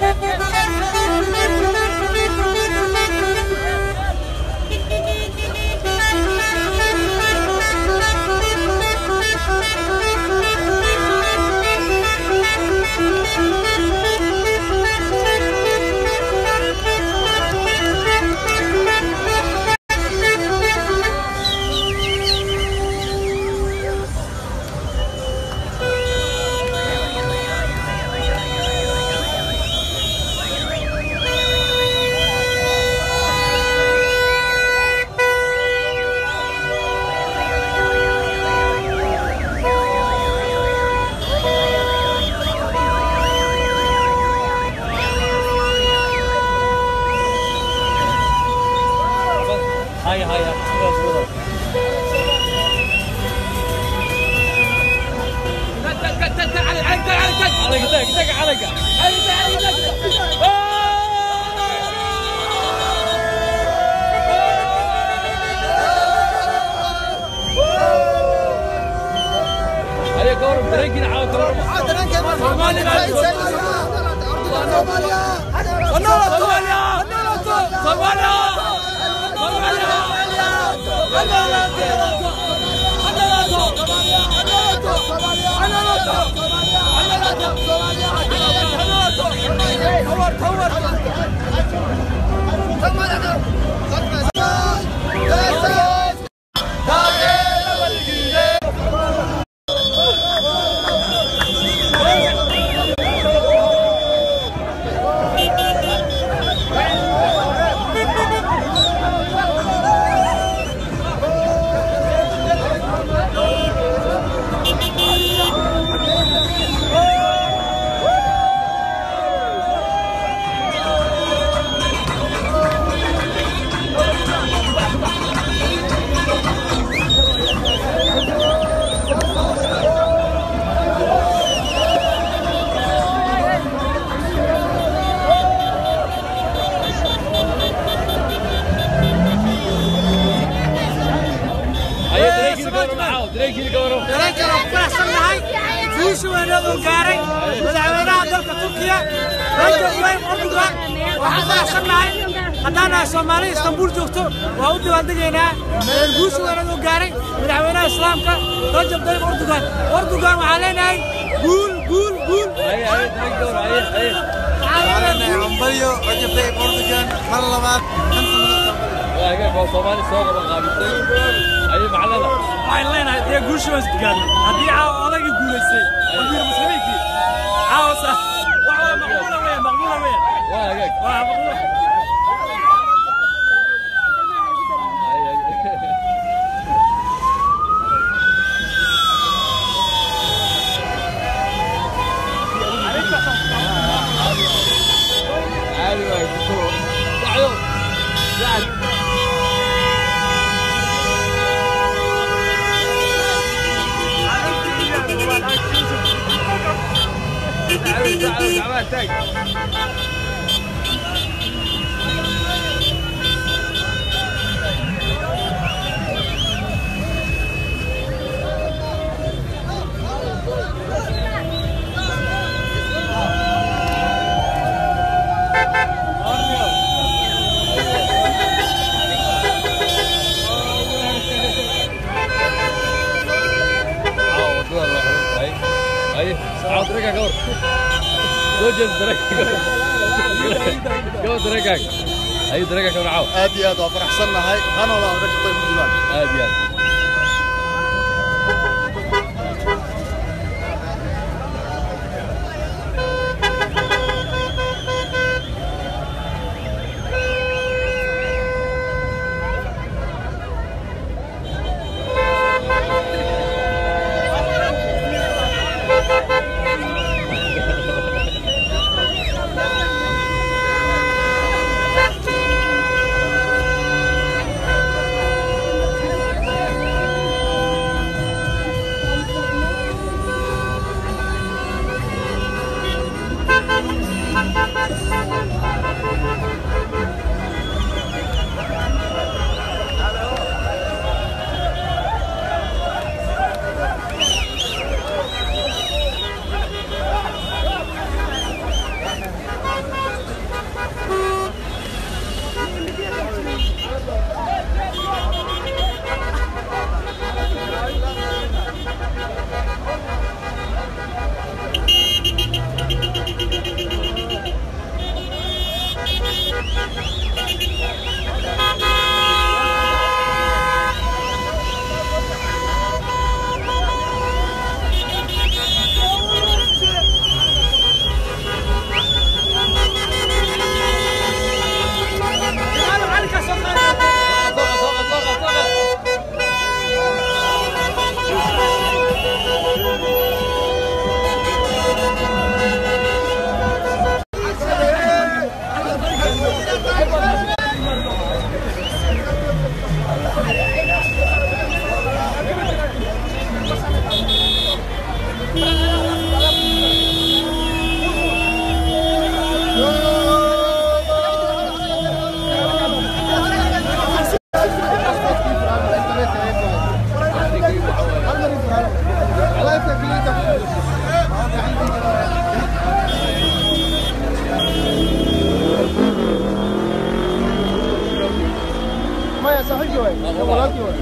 هيا هيا صورة صورة عليك دق دق عليك هيا قورب ترقي على قورب صومالي بعد صوماليا صوماليا هيا ترقي القورب معاه ترقي القورب dareenkan aan ku faraxsannahay guusha weynaduu gaaray madaxweynaha dalka turkiya rajab tayyib erdogan waxaan faraxsannahay haddaan nahay soomaali istanbuul joogto waa u dabaaldegaynaa guusha weynaduu gaaray madaxweynaha islaamka rajab tayyib erdogan erdogan waxaan leenahay guul guul guul هيا هيا ترقي القورب هيا هيا waxaan leenahay guul hambalyo rajab tayyib erdogan mar labaad kan sanada واقف هو صومالي سوق مقابلتين هيا معلنا waxaan leenahay dee guusha waan isgaadnay haddii caawa odagii guulaystay amiir muslimiinkii caawasa wax waa maqbuula weya maqbuula weya واقف waa maqbuula عادي ما يكون تعالوا تعال تعالوا تعالوا تعالوا تاج اي عاود رجع قور زوجة درجة قور درجة اي درجة كون عاود aad iyo aad waa faraxsannahay hanoolaa rajab tayyib erdogan هادي هادي ما يا صاحبي وين؟ ولكن وين؟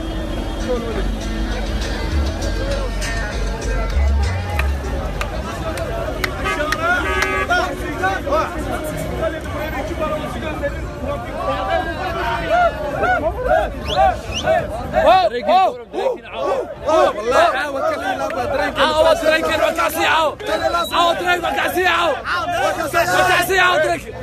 عاود تريكن وكاسي عاود عاود تريك وكاسي عاود وكاسي عاود تريك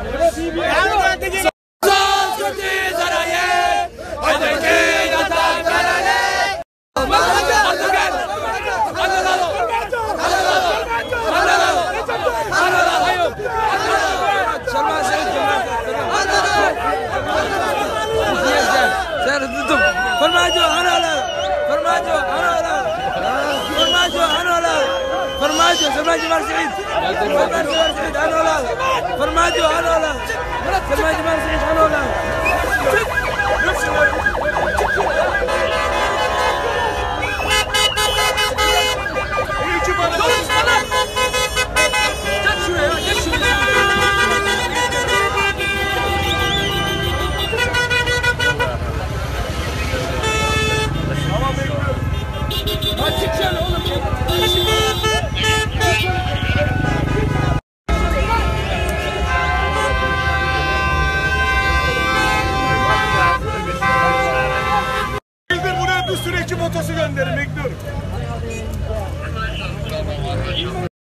فرماجو انا لا فرماجو انا لا فرماجو انا لا فرماجو فرماجو مار سعيد فرماجو مار سعيد انا لا فرماجو انا لا فرماجو مار سعيد انا لا